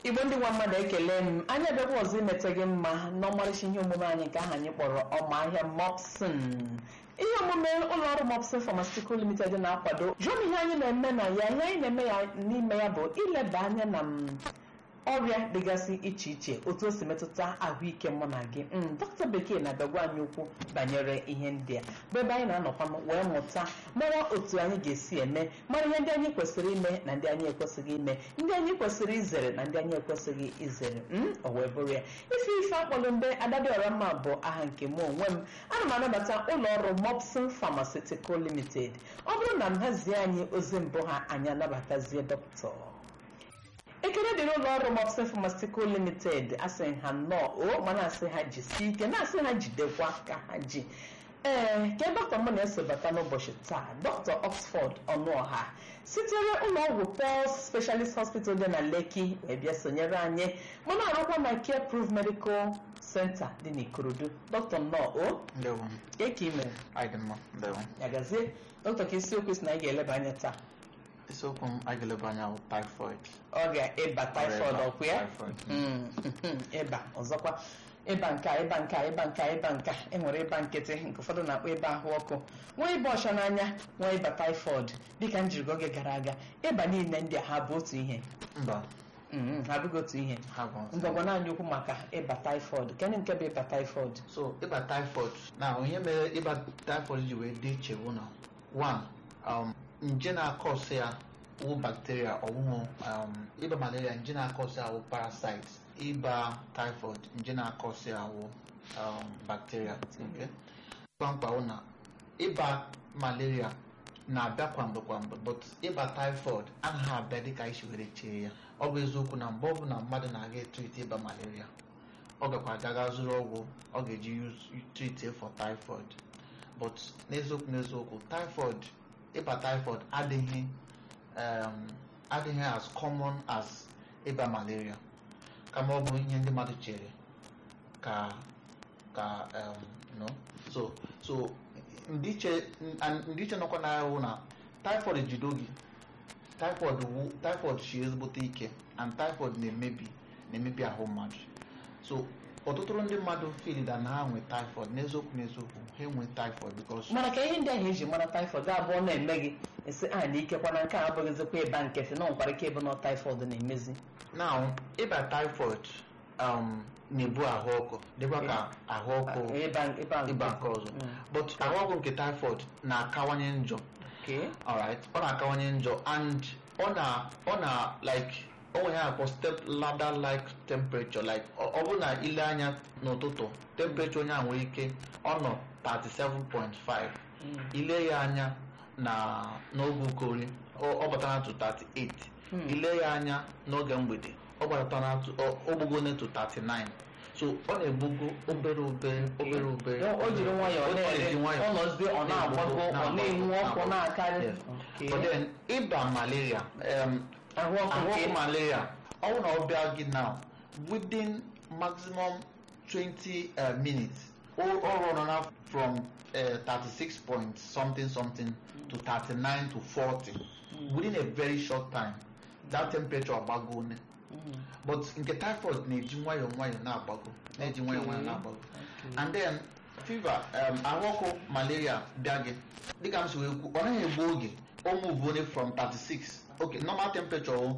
igbo ndị nwa mmadụ ekele m anyị abịakwa ọzọ imete gị mma n'ọmarịcha ihe omume anyị nke aha anyị kpọrọ ọma ahịa mopsin ihe omume ụlọ ọrụ mopsin pharmaceutical limited na-akwado jụọ m ihe anyị na-eme na ya ihe anyị na-eme ya n'ime ya bụ ileba anya na m ọrịa dịgasị iche iche otu o si metụta ahụike mụ na gị m dọkịta bekee na-abịagwa anyị okwu banyere ihe ndị a bụ ebe anyị na-anọkwa wee mụta mara otu anyị ga-esi eme mara ihe ndị anyị kwesịrị ime na ndị anyị ekwesịghị ime ndị anyị kwesịrị izere na ndị anyị ekwesịghị izere m o wee bụrụ ya ife ife akpọrọ mbe adadịọra mma bụ aha nke mụ onwe m ana m anabata ụlọ ọrụ mopsin pharmaceutical limited ọ bụrụ na m hazie anyị ozi mbụ ha anyị anabatazie dọkịta ekele dịrị ụlọ ọrụ mopsin pharmaceutical limited asị ha nnọọ o mana asị ha jisie ike na-asị ha jidekwa ka ha ji ee ke dọkịta m na-esobata n'ụbọchị taa dọkịta oxford ọnụọha sitere ụlọọgwụ Pulse specialist hospital dị na lekki wee bịa sonyere anyị mana arụkwa na care proof medical center dị n'ikorodu dọkịta nnọọ o Ndewo. eke imere Anyị dị mma. Ndewo. ya gazie dọkịta ka isiokwu si na anyị ga-eleba anya taa Isiokwu m anyị ga-eleba anya bụ typhoid. ọrịa ịba typhoid Ọrịa ọkụ ya typhoid. Mm, ịba ọzọkwa ịba nke a ịba nke a ịba nke a ịba nke a enwere ịba nkịtị nke ụfọdụ na-akpọ ịba ahụ ọkụ nwee ịba ọcha n'anya nwee ịba typhoid dịka m jiri gwa oge gara aga ịba niile ndị a ha bụ otu ihe Mba, Mm, ha abụghị otu ihe ha bụ ngwagwa naanị okwu maka ịba typhoid kedụ nke bụ ịba typhoid so ịba typhoid na ihe mere ịba typhoid ji wee dị iche bụ na one um, nje na-akọsị ya wụ bacteria ọwụhụ um, ịba malaria nje na-akọsị ya wụ parasite ịba typhoid nje na-akọsị ya wụ um, bacteria okay? mkpamkpa wụ na ịba malaria na-abịa kwamgbe kwamgbe but ịba typhoid anaghị abịa dịka isi were chee ya ọ bụ eziokwu na mgbe ọbụla mmadụ na-aga etriti ịba malaria ọ gakwa agaga zụrụ ọgwụ ọ ga-eji treat for typhoid but n'eziokwu n'eziokwu typhoid ịba typhoid adịghị um, adịghị as common as ịba malaria kama ọ bụ ihe ndị mmadụ chere ka ka um, no so so ndịiche and ndịiche nọkwa n'agha wụ na typhoid jido gị typhoid wụ typhoid shi ezigbote ike and typhoid na-emebi na-emebi ahụ mmadụ so ọtụtụ ndị mmadụ filida na ha nwe typhoid n'eziokwu n'eziokwu ha enwe typhoid because mana ka ihe ndị ahụ eji mara typhoid ga-abụọ na-eme gị esi a na ikekwa na nke a abụghịzikwa ịba nkịtị na nwekwara ike ịbụ na typhoid na-emezi now ịba typhoid um, na-ebu ahụ ọkụ dịkwa ka ahụ ọkụ ịba ịba ịba nke ọzọ Mm. but ahụ ọkụ nke typhoid na-akawanye njọ Okay. alright ọ na-akawanye njọ and ọ na ọ na like o nwere ya akpọ step ladder like temperature like ọ ọ bụrụ na ile anya n'ụtụtụ temperature onye a nwere ike ọ nọ 37.5 Mm. ile ya anya na n'oge ukori ọ ọ batara to 38 Hmm. ile ya anya n'oge mgbede ọ gbatara to ọ- o gbugone to 39 so ọ na-egbugo obere obere obere obere o jiri nwayọọ Ọ na-eji na-ere nwayọọ ọ nọzie ọ na-agbago ọ na-enwu ọkụ na-akarị Okay. but then ịba malaria um, ahụ ọkụ ahụ nke ọkụ malaria ọ bụrụ na ọ bịa gị now within maximum 20 uh, minutes o ọ rụrụ na from uh, 36 point something something to 39 to 40 within a very short time that temperature agbago one Mm. but nke typhoid na-eji nwayọọ nwayọọ na-agbago na-eji nwayọọ nwayọọ na-agbago and then fever um, ahụ ọkụ malaria bịa gị dịka m si wee kwu ọ naghị egbu oge o move only from 36 okay normal temperature o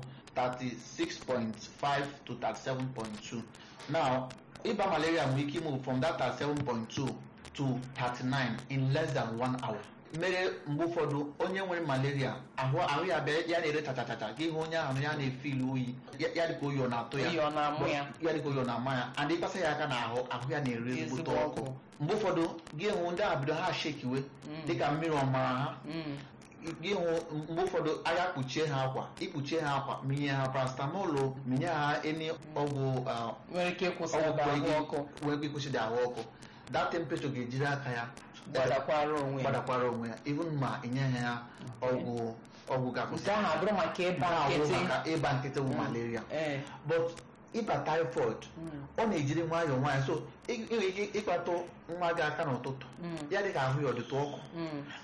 36.5 to 37.2 now ịba malaria nwere ike move from that 37.2 to 39 in less than one hour mere mgbe ụfọdụ onye nwere malaria ahụ ahụ ya bịa ya na-ere chachachacha gị hụ onye ahụ ya na-efil oyi ya ya dịka oyi ọ na-atụ ya Oyi ọ na-amụ ya. ya dịka oyi ọ na-ama ya and ịkpasa ya aka n'ahụ ahụ ya na-ere ezigbote Ezigbo ọkụ ọkụ. mgbe ụfọdụ gị hụ ndị ahụ bido ha shekiwe dịka mmiri ọmara ha Mm. gị hụ mgbe ụfọdụ agha kpuchie ha akwa ikpuchie ha akwa minye ha paracetamol minye ha eni ọgwụ ah, nwere ike ịkwụsị ọgwụ ebe ahụ kwere ọkụ gị- wee ịkwụsịdị ahụ ọkụ that temperature ga-ejiri aka ya gbadakwara onwe ya gbadakwara onwe ya even ma enyeghị ya ọgwụ ọgwụ ga-akwụsị nke ahụ abụrụ maka ịba Nke a bụ nkịtị maka ịba nkịtị bụ malaria ee but ịba typhoid Mm. ọ na-ejiri nwayọọ nwayọọ so ị ị nwere ike ịkpatụ nwa gị aka n'ụtụtụ Mm. ya dị ka ahụ ya ọ dịtụ ọkụ Mm.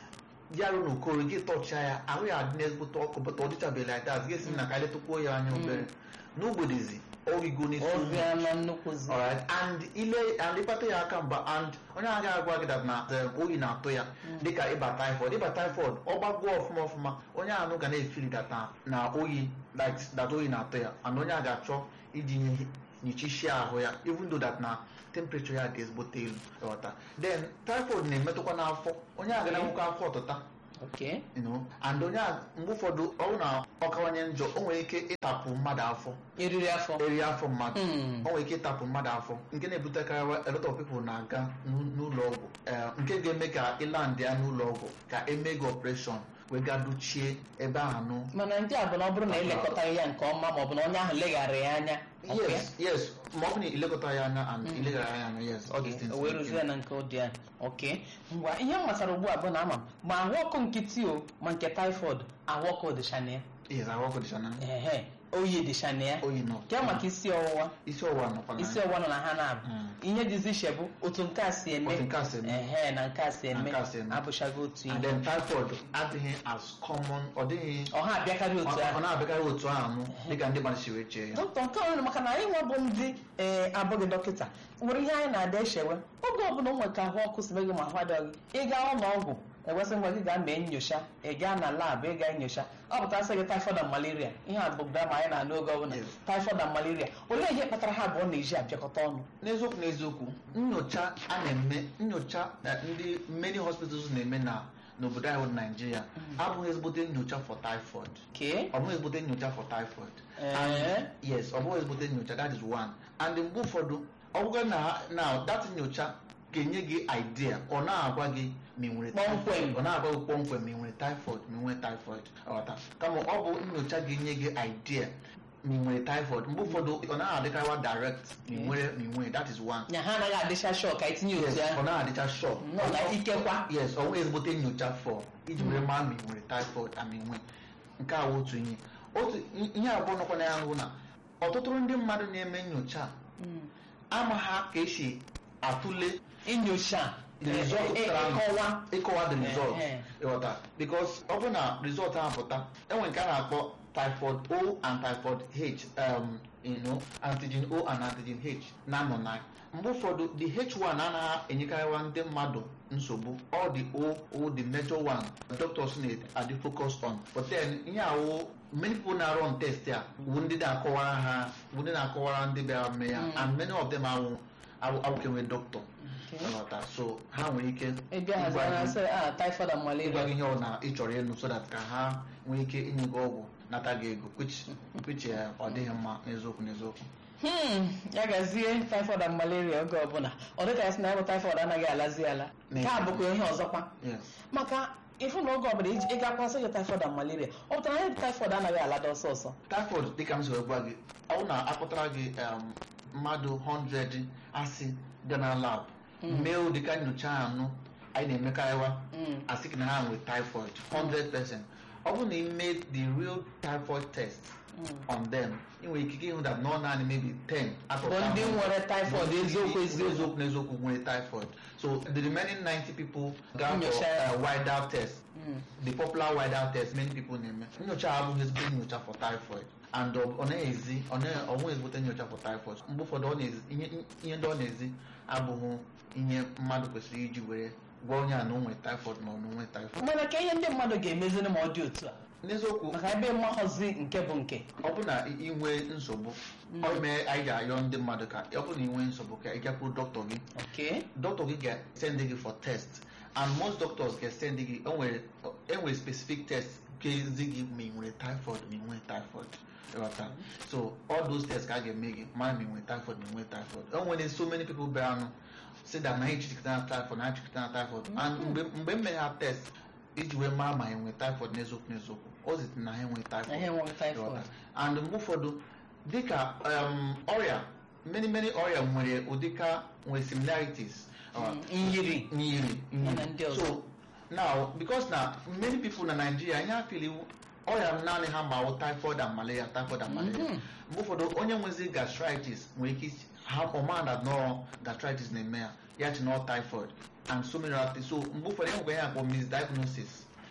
ya rụ n'okoro gị tọchaa ya ahụ ya adị n'ezigbote ọkụ bụta ọ dịchabeghị like that ga-esi na ka anyị letụkwuo ya anya obere n'ogbedezi ogigo n'isi ụmụ ọrịa na nnukwuzi Alright, and ile and ịkpata ya aka mgba and onye agaghị agwa gị that na um, oyi na-atụ ya dịka ịba typhoid ịba typhoid ọ gbagoo ọfụma ọfụma onye ahụ ga na-efili that na, na oyi like that oyi na-atụ ya and onye a ga-achọ iji nye- nyichisie ahụ ya even though that na temperature ya dị ezigbote elu ịghọta then typhoid na-emetụkwa n'afọ onye a ga na-enwekwa afọ ọtụta okay you know and onye a mgbe ụfọdụ ọ bụrụ na ọ kawanye njọ o nwere ike ịtapụ mmadụ afọ eriri afọ eri afọ mmadụ Mm. o nwere ike ịtapụ mmadụ afọ nke na-ebutekarị a lot of people na-aga n'u- n'ụlọ ọgwụ Eh, nke ga-eme ka ịlandị ya n'ụlọ ọgwụ ka eme gị ọpreshọn wee ga dochie ebe ahụ nụ mana ndị a bụ na ọ bụrụ na elekọtaghị ya nke ọma maọbụ na onye ahụ leghara ya anya okay? yes yes ma ọ bụ na ilekọta ya anya and ileghara ya anya yes all these things o wee rụzie na nke ụdị a ok ngwa ihe m gbasara ugbu a bụ na ama m ma ahụ ọkụ nkịtị o ma nke typhoid ahụ ọkụ dịcha na ya yes ahụ ọkụ dịcha na ehe oyi dịcha na ya oyi nọ nke maka isi ọwụwa isi ọwụwa nọkwa na isi ọwụwa nọ na ha na-abụ Mm. ihe dịzi iche bụ otu nke a si eme Otu nke a si eme. ehe na nke a si eme nke a si eme. abụchaghị otu and ihe then typhoid adịghị as common ọ dịghị ọha abịakarị ọ otu ọ ahụ na-abịakarị otu ahụ nụ dịka ndị mmadụ si wee chee ya dọkịta nke ọrụ maka na anyị nwa bụ ndị ee abụghị dọkịta nwere ihe anyị na-ada echewe oge ọbụla o nwere ka ahụ ọkụ si gị ma ahụ adịghị gị ị gaa ụlọ ọgwụ ewesị ngwa gị gaa mee nyocha ị gaa na labụ ị gaa nyocha ọ pụta sị gị typhoid and malaria ihe a bụ drama anyị na-anụ oge ọbụla Yes. typhoid and malaria olee ihe kpatara ha abụọ na-eji abịakọta ọnụ n'eziokwu n'eziokwu nyocha a na-eme nyocha eh, ndị many hospitals na-eme na n'obodo anyị bụ naijiria abụghị ezigbote nyocha for typhoid kee ọ bụghị ezigbote nyocha for typhoid Ee. And- yes ọ bụghị ezigbote nyocha that is one and mgbe ụfọdụ ọ bụgo na na that nyocha ga-enye gị idea ọ na-agwa gị ma ị nwere Kpọmkwem. typhoid. ọ na-agwa gị kpọmkwem ma ị nwere typhoid ma ị nwere typhoid ọghọta kama ọ bụ nyocha ga-enye gị idea ma ị nwere typhoid mgbe ụfọdụ ọ naghị adịkarịwa direct ma ị nwere ma ị nwere that is one nya ha anaghị adịcha shọ ka itinye yes otu ọ ahụ naghị adịcha sure nọ na ikekwa yes ọ nweghị ezigbote nyocha for iji were maa ma ị nwere typhoid ama ị nwe nke a wụ otu ihe otu ihe abụọ nọkwa na ya bụ na ọtụtụ ndị mmadụ na-eme nyocha Mm. ama ha ka esi atụle inyocha the result eh, eh, pụtara nụ. ịkọwa ịkọwa the result Eh, eh. ịghọta because ọ bụrụ na result ahụ pụta enwe nke a na-akpọ typhoid O and typhoid H um, you know, antigen O and antigen H na-anọ na mgbe ụfọdụ the H1 anaghị enyekarịwa ndị mmadụ nsogbu all the O O the major one doctors na-adị focus on but then ihe awụ many people na-arọ test a wu ndị na-akọwara ha wu ndị na-akọwara ndị bịara mee ya and many of them awụ awụkenwe doctor Okay. ịghọta so ha nwere ike ịbịa ịgwa hazie na gị- sị a typhoid and ịgwa malaria gị ihe ọ na ị chọrọ ịnụ so that ka ha nwee ike inye gị ọgwụ nata gị ego which which eh, ọ dịghị mma n'eziokwu n'eziokwu Hmm, ya gazie typhoid and malaria oge ọbụla ọ dịka ya sị na ya bụ typhoid anaghị alazi ala nke a bụkwa ihe ọzọkwa yes maka ịfụ na oge ọbụla iji- ị gakwasị gị typhoid and malaria ọ pụtara na typhoid anaghị alada ọsọ ọsọ typhoid dịka m siri gwa gị ọ bụrụ na akpọtara gị um, mmadụ 100 asị ga na lab mee ụdịka nyocha anụ anyị na-emekarịwa Mm. asị gị na ha nwere typhoid 100% ọ bụrụ na ị mee the real typhoid test on them ị nwere ikike ịhụ that nọ naanị maybe 10 out of bụ ndị 100. nwere typhoid eziokwu eziokwu eziokwu n'eziokwu nwere typhoid so the remaining 90 people go for Nyocha. uh, wider test Mm. the popular wider test many people na-eme nyocha abụghị ezigbo nyocha for typhoid and ọ ọ na-ezi ọ na- ọ nweghị ezigbote nyocha for typhoid mgbe ụfọdụ ọ na-ezi ihe ihe ndị ọ na-ezi abụghị ihe mmadụ kwesịrị iji were gwa onye a na o nwere typhoid ma ọ na o nwere typhoid mana ka ihe ndị mmadụ ga-emeziri ma ọ dị otu a n'eziokwu maka ebe mmaghọzi nke bụ nke ọ bụ na ị nwee nsogbu ọ mee anyị ga-ayọ ndị mmadụ ka ọ bụ na ị nwee nsogbu ka ị gakwuru dọkịta gị okay doctor gị ga-send gị for test and most doctors ga-send gị enwere enwere specific test ga-ezi gị ma ị nwere typhoid ma ị nwere typhoid ịghọta so all those tests ka a ga-eme gị mara ma ị nwere typhoid ma ị nwere typhoid o nwere so many people bịaranụ si that na ha echikọta na typhoid na ha echikọta na typhoid and mgbe mgbe m mere ha test iji wee mara ma ha nwere typhoid n'eziokwu n'eziokwu o zitere na ha enweghị na typhoid ihe enweghị typhoid Ịghọta? and mgbe ụfọdụ dịka um, ọrịa many many ọrịa nwere ụdịka nwere similarities uh, Mm, nyiri nyiri Ya na ndị ọzọ. so now because na many people na Nigeria ihe afili ọrịa naanị ha ma wụ typhoid and malaria typhoid and malaria Mhm. mgbe ụfọdụ onye nwezi gastritis nwere ike isi- ha ọmanda nọ gastritis na-eme ya ya chi nọ typhoid and so many other things so mgbe ụfọdụ enwekwa ihe akpọ misdiagnosis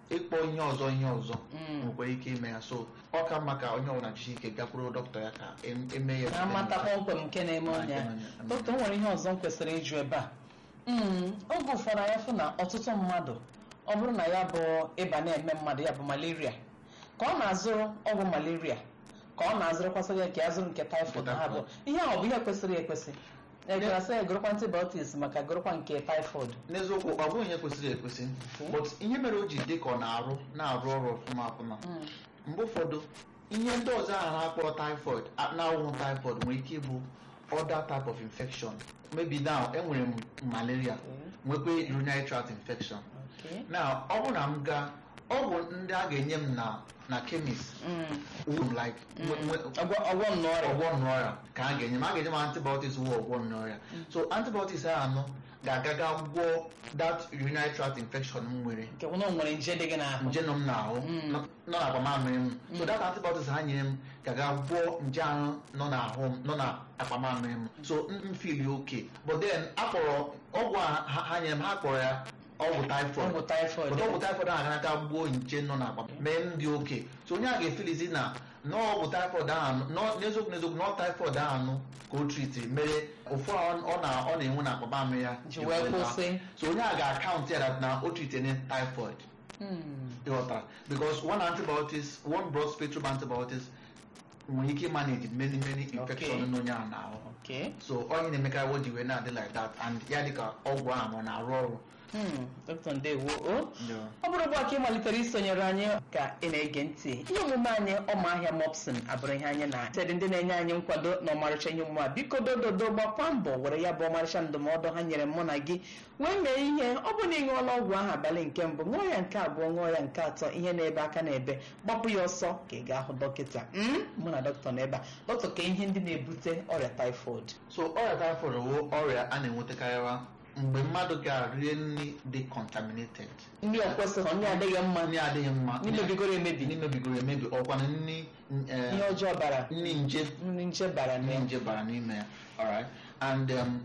ịkpọ ihe ọzọ ihe ọzọ Mm. nwekwara ike ime ya so ọ ka mma ka onye ọbụla jisi ike gakwuru dọkịta ya ka em- eme ya na-amata kpọmkwem nke na-eme onye ya dọkịta o nwere ihe ọzọ m kwesịrị ịjụ ebe a Mm, oge ụfọdụ anyị fụ na ọtụtụ mmadụ ọ bụrụ na ya bụ ịba na-eme mmadụ ya bụ malaria ka ọ na-azụrụ ọgwụ malaria ka ọ na-azụrụkwasị ya ka ya zụrụ nke typhoid Nke ha bụ typhoid. ihe a ọ bụ ihe kwesịrị ekwesị egarasị ya gụrụkwa antibiotics maka gụrụkwa nke typhoid n'eziokwu ọ bụghị ihe kwesịrị ekwesị Okay. but ihe mere o ji dị ka ọ na-arụ na-arụ ọrụ ọfụma ọfụma Mm. mgbe ụfọdụ ihe ndị ọzọ ahụ na-akpọrọ typhoid a- na-awụghị typhoid nwere ike ịbụ other type of infection maybe now enwere m malaria nwekwa urinary tract infection Okay. na ọ bụrụ na m gaa ọgwụ ndị a ga-enye m na na chemist Mm. would like nwe- nwe- ọgwọ ọgwọ nnọọ ọrịa ọgwọ nnọọrịa ka a ga-enye m a ga-enye m antibiotics wụ ọgwọ nnọọrịa so antibiotics ahụ anọ ga-aga ga gwọọ that urinary tract infection m nwere nke bụ na o nwere nje dị gị n'ahụ nje nọ m n'ahụ Mm. nọ nọ n'akpamamịrị m so that antibiotics ha nyere m ga-aga gwọọ nje ahụ nọ n'ahụ m nọ n'akpamamịrị m so m m feel okay but then akpọrọ ọgwụ a ha ha nyere m ha kpọrọ ya ọgwụ typhoid ọgwụ typhoid But ọgwụ typhoid ahụ aga aka gbuo nje nọ n'akpa mee m dị oke so onye a ga-efelizi na n'ọgwụ typhoid ahụ nọ- n'eziokwu n'eziokwu nọ typhoid ahụ ka o triti mere ụfụ a ọ na- ọ na-enwe na akpaba amị ya ji wee kwụsị so onye a ga-akaụntụ ya that na o tritene typhoid Mm. ịghọtara because one antibiotics one broad spectrum antibiotics nwere ike manage many many infection Okay. n'onye ahụ n'ahụ Okay. so onye na-emekarị o ji wee na-adị like that and ya dịka ọgwụ ahụ ọ na-arụ ọrụ Hmm, Dr. Ndewo o Yeah. ọ bụrụ ugbu a ka ị malitere isonyere anyị ka ị na-ege ntị ihe omume anyị ọmahịa mopsin abụrụ ihe anyị na tedị ndị na-enye anyị nkwado na ọmarịcha ihe omume a biko dododo gbakwa mbọ were ya bụ ọmarịcha ndụmọdụ ha nyere mụ na gị wee mee ihe ọ bụ na ị ṅụọla ọgwụ ahụ abalị nke mbụ ṅụọ ya nke abụọ ṅụọ ya nke atọ ihe na-ebe aka na-ebe gbapụ ya ọsọ ka ị gaa hụ dọkịta Mm, mụ na dọkịta nọ ebe a dọkịta ka ihe ndị na-ebute ọrịa typhoid so ọrịa typhoid bụ ọrịa a na-enwetakarịwa mgbe mmadụ ga-rie nri dị contaminated ndị ọ kwesịghị ndị adịghị mma nri adịghị mma ndị mebigoro emebi nri mebigoro emebi ọkwana nri eh, ihe ọjọọ bara nri nje nri nje bara na nri ya nje bara n'ime ya alright and um,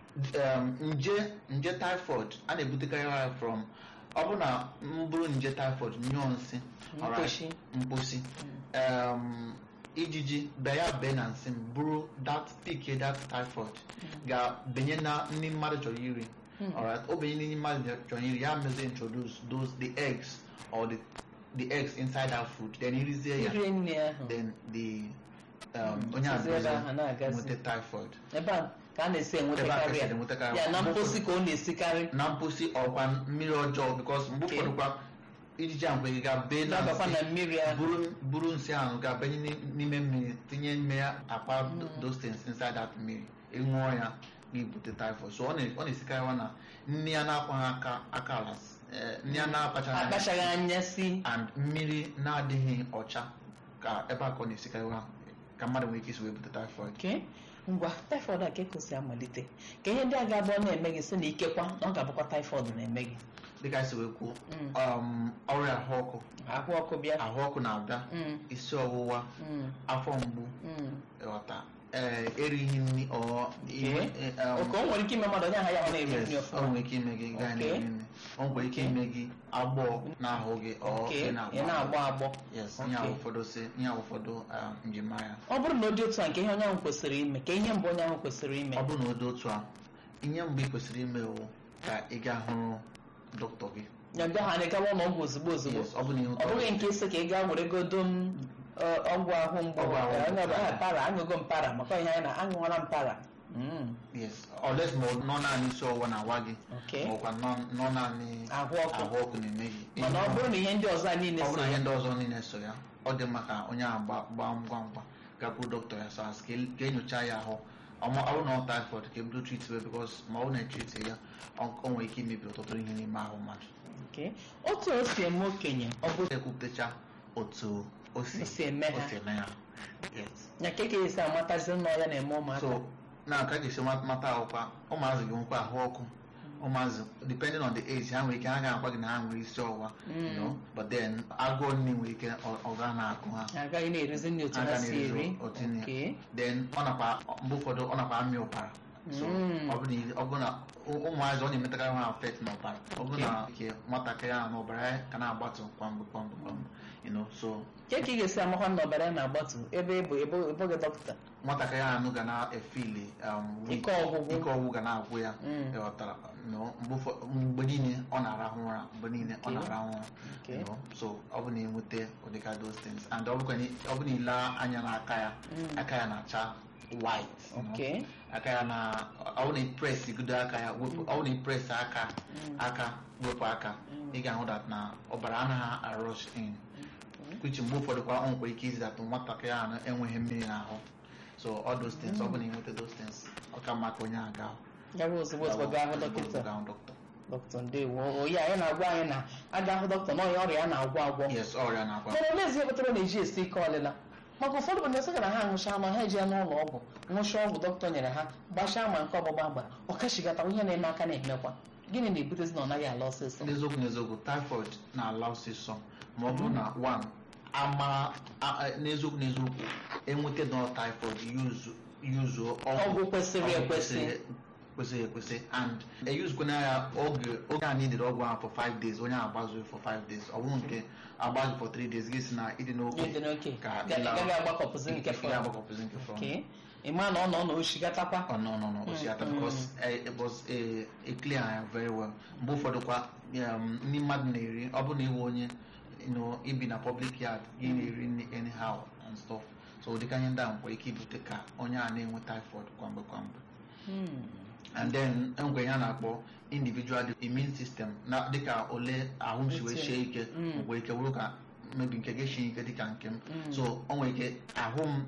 um, nje nje typhoid a na-ebutekarị ya from ọ bụ na m bụrụ nje typhoid nyụọ nsị alright, Mkposhi. mkposi um, ijiji bịa ya bee na nsị m bụrụ that pick that typhoid ga-benye na nri mmadụ chọrọ iri alright o benye nri mmadụ chọrọ iri ya mezi introduce those the eggs or the the eggs inside that food then irizie ya iri nri ahụ then the um, onye sizi ebe ahụ abụzi na-agazi. nweta typhoid ebe a ka a na-esi Ebe a ka enwetakarị esi ya enwetakarị ya na Mgbe mposi ka ọ na-esikarị na mposi ọkwa mmiri ọjọọ because mgbe Okay. ụfọdụ kwa ijiji ahụ gị ga-bee na na-abakwa na nsị mmiri ahụ buru buru nsị ahụ ga-abanye n'i- n'ime mmiri tinye n'ime ya akpa those things inside that mmiri ịṅụọ ya ga-ebute typhoid so ọ na- ọ na-esikarịwa na nri ya na-akwaghị aka aka ala eh, nri ya na-akpachaghị anya akpachaghị anya si and mmiri na-adịghị ọcha ka ebe a ka ọ na-esikarịwa ka mmadụ nwere ike isi wee bute typhoid Okay. ngwa typhoid a ka ekosi amalite ka ihe ndị a ga-abụọ na-eme gị si na ikekwa na ọ ga-abụkwa typhoid na-eme gị dịka esi wee kwuo Mm. um, ọrịa ahụ ọkụ ahụ ọkụ bịa ahụ ọkụ na-abịa Mm, isi ọwụwa mm, afọ mgbu mm. ịghọta ee erighị nri ọ inwe- eh, um, oke o nwere ike ime mmadụ onye aha ya ọ na-eri yes, nri ọ ọfụma nwere ike ime gị gaa Okay. na-eri nri o nwere ike ime gị agbọọ n'ahụ gị ọ Oke, ị ị na-agbọ na-agba agbọ yes Okay. ihe ahụ ụfọdụ si ihe ahụ ụfọdụ um, njirimara ọ bụrụ na ọ dị otu a nke ihe onye ahụ kwesịrị ime ka ihe mbụ onye ahụ kwesịrị ime ọ bụrụ na ọ dị otu a ihe mgbe ị kwesịrị ime wụ ka ị gaa hụrụ dọkịta gị ya bịa ha na-egawa ụlọọgwụ ozugbo ozugbo yes ọ bụ na ihe ọ bụghị nke isi ka ị gaa were godo m ọ, ọgwụ ahụ mgbu Ọgwụ ahụ Eh, mgbu. onye ọbụla, "Ah, para aṅụgo m para maka ihe anyị na aṅụọla m para Mm, yes unless ma ọ nọ naanị isi ọwụwa na-awa gị okay. ma ọkwa nọ nọ naanị ahụ ọkụ ahụ ọkụ na-eme gị mana ọ bụrụ na ihe ndị ọzọ a niile ọ so bụrụ na ihe ndị ọzọ niile so ya ọ dị mma ka onye ahụ gba- gbaa ngwa ngwa gakwuru dọkịta ya so as ka e- ka enyocha ya ahụ ọma ọ bụrụ na ọ typhoid ka ebido tritiwe bikos ma ọ na-etriti ya ọ ọ nwere ike imebi ọtụtụ ihe n'ime ahụ mmadụ Okay. otu o si eme okenye ọ bụ ekwupụtacha otu o si O si eme ha. o si eme ya yes ya ka ka esi amatazi nna ya na-eme ụmụaka so na ka ga-esi ma- mata ahụkwa ụmụazị gị nwekwa ahụ ọkụ ụmụazị depending on the age ha nwere ike ha ga-agwa gị na ha nwere isi ọwụwa you know, but then agụụ nri nwere ike ọ- ọ ga na-agụ ha Ha agaghị na-erizi nri otu ha Aga si na-erizi eri otu nri. Okay. then ọ nakwa mgbe ụfọdụ ọ nakwa amị ụbara so Mm. ọ bụ na ọ bụ na ụ- ụmụazị ọ na-emetakara ha affect n'ọbara ọ bụ na nke nwatakịrị ahụ n'ọbara ya ka na-agbatụ kwamgbe kwamgbe kwamgbe you know so ke ka ị ga-esi amakwa na ọbara ya na-agbatu ebe ịbụ ịbụghị dọkịta nwatakịrị ahụ ga na-efili um, weak. Ike ọgwụgwụ. ike ọgwụgwụ ga na-agwụ ya Mm. ịghọtara no mgbe ụfọ- mgbe niile ọ na-arahụ ụra mgbe niile ọ Okay. na-arahụ ụra Okay. you know, so ọ bụ na enweta ụdịka those things and ọ bụkwa na ọ bụ na ile anya n'aka ya Mm. aka ya na-acha white you know. Okay. aka ya na ọ bụ na ipres igodo aka ya wepụ ọ bụ na ipres aka aka wepụ aka ị ga-ahụ that na ọbara anaghị arush in which mgbe ụfọdụ kwa ọ nwekwa ike izi that nwatakịrị ahụ enweghị mmiri n'ahụ so all those things ọ bụ na enweta those things ọ ka mma ka onye a gaa ya bụ ozugbo ozugbo gaa hụ dọkịta gaa hụ dọkịta dọkịta ndewo oyi anyị na-agwa anyị na aga hụ dọkịta na ọya ọrịa a na-agwọ agwọ yes ọrịa na-akwa mana oleezi kpatara na-eji esi ike ọlịla maka ụfọdụ bụ ndị sị na ha ṅụchaa ma ha eji ya n'ụlọ ọgwụ ṅụchaa ọgwụ dọkịta nyere ha gbachaa ma nke ọgbụgba gbara ọ kachigata ihe na-eme aka na-emekwa gịnị na-ebutezi na ọ naghị ala ọsịsọ n'eziokwu n'eziokwu typhoid na-ala ọsịsọ ma ọ bụrụ na one ama a- a- n'eziokwu n'eziokwu enweta nọ typhoid yuzu yuzuo Ọgwụ kwesịrị ọgwụ ekwesị. kwesịrị kwesịrị ekwesị and eyuzukwana ya oge oge a needed ọgwụ ahụ for five days onye ahụ agbazughị for five days ọ bụrụ nke agbaghị for three days gị si na ịdị n'oke ịdị n'oke ka Ga- ịla- gaghị agbakọpụzi nke ị fọrọ ga-agbakọpụzi nke fọrọ Okay. ị ma na ọ nọ na oshigatakwa Oh, no, no, no. Oshiata, because uh, it was a, a clear eye very well. Mgbe ụfọdụ kwa um, ndị mmadụ na-eri ọ bụrụ na iwe onye you know, ibi na public yard gị na-eri nri anyhow and stuff so ụdịka ihe ndị a nwere ike ibute ka onye a na-enwe typhoid kwamgbe kwamgbe Hmm. and then enwere ihe a na-akpọ individual immune system na dịka ole ahụ m si wee sie ike Mm. nwere ike wụrụ ka mebi nke gị sie ike dịka nke m Mm. so o nwere ike ahụ m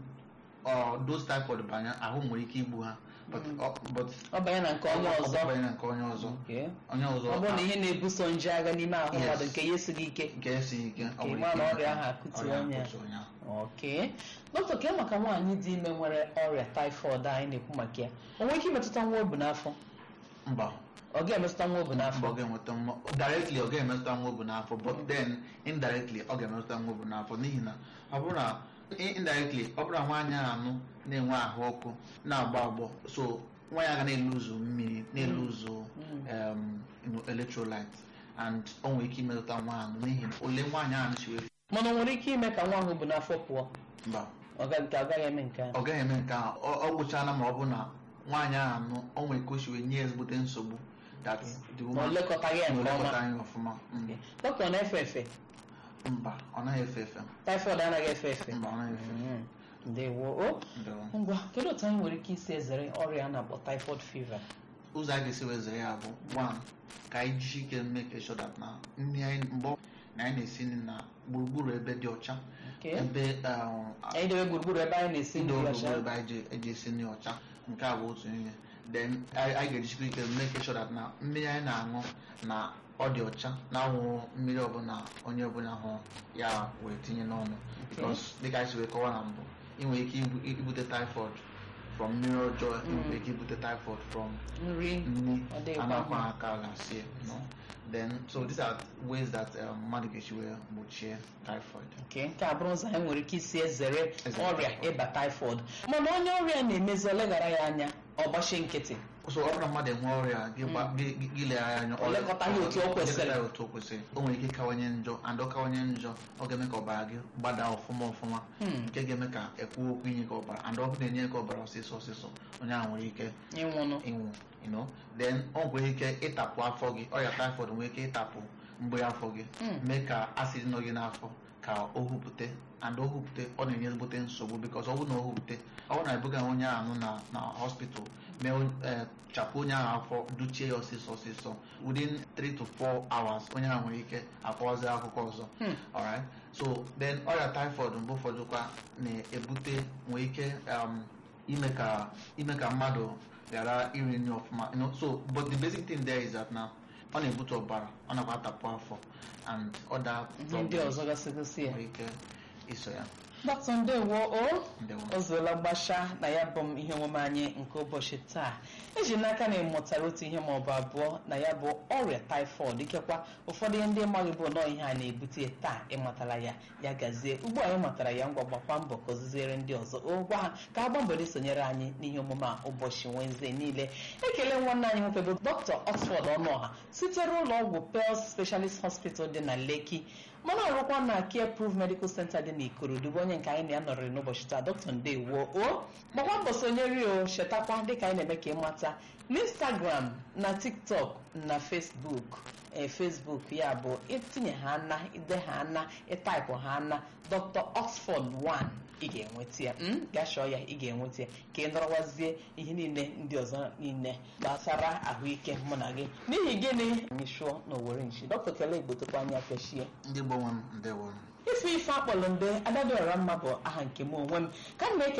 ọ those typhoid banye ahụ m nwere ike igbu ha but ọ- but ọ banye na nke onye ọ ọzọ banye na nke onye ọzọ Okay. onye ọzọ ọ bụrụ na ihe na-ebuso nje agha n'ime ahụ Yes. mmadụ nke ya esighị ike nke esighị ike ọ Nke nwere ịma ike na ime ọrịa ka ahụ akụtuo ọrịa onye a. akụtuo onye ahụ. ok dọkịta ke maka nwaanyị dị ime nwere ọrịa taịfọd anyị na-ekwu maka ya o nwere ike imetụta nwa obu n'afọ mba ọ ga-emetụta nwa obu mba n'afọ ọ ga-enweta nwa directly ọ ga-emetụta nwa obu n'afọ but then indirectly ọ ga-emetụta nwa obu n'afọ n'ihi na ọ bụrụ na i- indirectly ọ bụrụ na nwaanyị a anụ na-enwe ahụ ọkụ na-agbọ agbọ so nwa ya ga na-eluzu mmiri na-eluzu um, you know, electrolyte and o nwere ike imetụta nwa ahụ n'ihi na ole nwaanyị ahụ si wee mana o nwere ike ime ka nwa ahụ bu n'afọ pụọ mba ọ ga- nke agaghị eme nke ahụ ọ gaghị eme nke ahụ ọ ọ gwụchala ma ọ bụ na nwaanyị ahụ anụ o nwere ka o si wee nye ezigbote nsogbu that the ma o woman lekọtaghị ya na nke ọma olekọta anyị ọfụma Mm. dọkịta ọ na-efe efe mba ọ naghị efe efe taịfọd anaghị efe efe mba ọ naghị efe efe Mm. ndewo o Ndewo. ngwa kedu otu anyị nwere ike isi ezere ọrịa a na-akpọ taịfọd fiva ụzọ a ga-esi wee zere ya bụ one ka anyị jisi ike make sure that na nri anyị mgbe ọ- na anyị na-esi nri na gburugburu ebe dị ọcha Okay. ebe um, anyị debe gburugburu ebe anyị na-esi ndị nri gburugburu ọcha ebe anyị ji- eji esi nri ọcha nke a bụ otu ihe then anyị anyị ga-ejisikwa ike make sure that na mmiri anyị na-aṅụ na ọ dị ọcha na-anwụ mmiri ọbụla onye ọbụla hụ ya wee tinye n'ọnụ because dịka anyị si wee kọwa na mbụ ị nwere ike ibu- ibute typhoid from mmiri ọjọọ ị nwere ike ibute typhoid from nri nri Ọ dịghịkwa anakwa mma. aka ala sie no then so these are ways that um, mmadụ ga-esi wee gbochie typhoid nke nke a bụrụ ụzọ anyị nwere ike isi ezere Ezere ọrịa typhoid. ịba taịfọd mana onye ọrịa na-emezi oleghara ya anya ọ gbachie nkịtị so ọ bụrụ na mmadụ enwe ọrịa gị gba- gị- gị- gị legharị anya O lekọtaghị otu o kwesịrị. lekọtaghị otu o kwesịrị o nwere ike ịkawanye njọ and ọ kawanye njọ ọ ga-eme ka ọbara gị gbada ọfụma ọfụma Hmm. nke ga-eme ka ekwu okwu inye gị ọbara and ọ bụ na-enye gị ọbara ọsịsọ ọsịsọ onye ahụ nwere ike ịnwụnụ ịnwụ you know then ọ nwere ike ịtapụ afọ gị ọrịa typhoid nwere ike ịtapụ mgbe afọ gị Mm. mee ka acid nọ gị n'afọ ka o hupụte and o hupụte ọ na-enye ezigbote nsogbu because ọ bụrụ na o hupụte ọ bụrụ na ebuga onye ahụ na na hospital mee eh, chapụ onye ahụ afọ duchie ya ọsịsọ ọsịsọ within 3 to 4 hours onye ahụ nwere ike akọwazi akụkọ ọzọ Hmm. alright so then ọrịa typhoid mgbe ụfọdụ kwa na-ebute nwee ike um, ime ka ime ka mmadụ ghara iri nri ọfụma you know, so but the basic thing there is that na ọ na-ebute ọbara ọ nakwa atapụ afọ and other ihe ndị problems ọzọ gasịgasị ya nwere ike iso ya dọkịta ndewo o Ndewo. o zuola mgbasha na ya bụ m ihe omume anyị nke ụbọchị taa eji n'aka na ị mụtara otu ihe maọbụ abụọ na ya bụ ọrịa taịfọd ikekwa ụfọdụ ihe ndị maghị bụ nọọ ihe a na-ebute taa ịmatara ya ya gazie ugbu a anyị matara ya ngwa gbakwa mbọ ka oziziere ndị ọzọ o gwa ha ka ha gbaa mbọ sonyere anyị n'ihe omume a ụbọchị Wenezdee niile ekele nwanne anyị nwoke bụ dr Oxford Ọnụọha sitere ụlọ ọgwụ Pels Specialist Hospital dị na Lekki mana ọrụkwa na Care Proof Medical Center dị n'Ikorodu bụ onye nke anyị na-anọrịrị n'ụbọchị taa dr ndewo o gbakwa mbọ sonyere o chetakwa dịka anyị na-eme ka ịmata n'Instagram na TikTok na Facebook ee Facebook ya bụ itinye ha na ide ha na ịtaịpụ ha na Dr. Oxford 1 ị ga-enweta ya m gaa chọọ ya ị ga-enweta ya ka ị nọrọwazie ihe niile ndị ọzọ niile gbasara ahụike mụ na gị n'ihi gịnị anyị chụọ n'Owere nchi dọkịta kele igbotokwa anya pịachie ndị gbanwe m ndewo ife ife akpọrọ mbe adadịọra mma bụ aha nke m onwe m ka m na-eke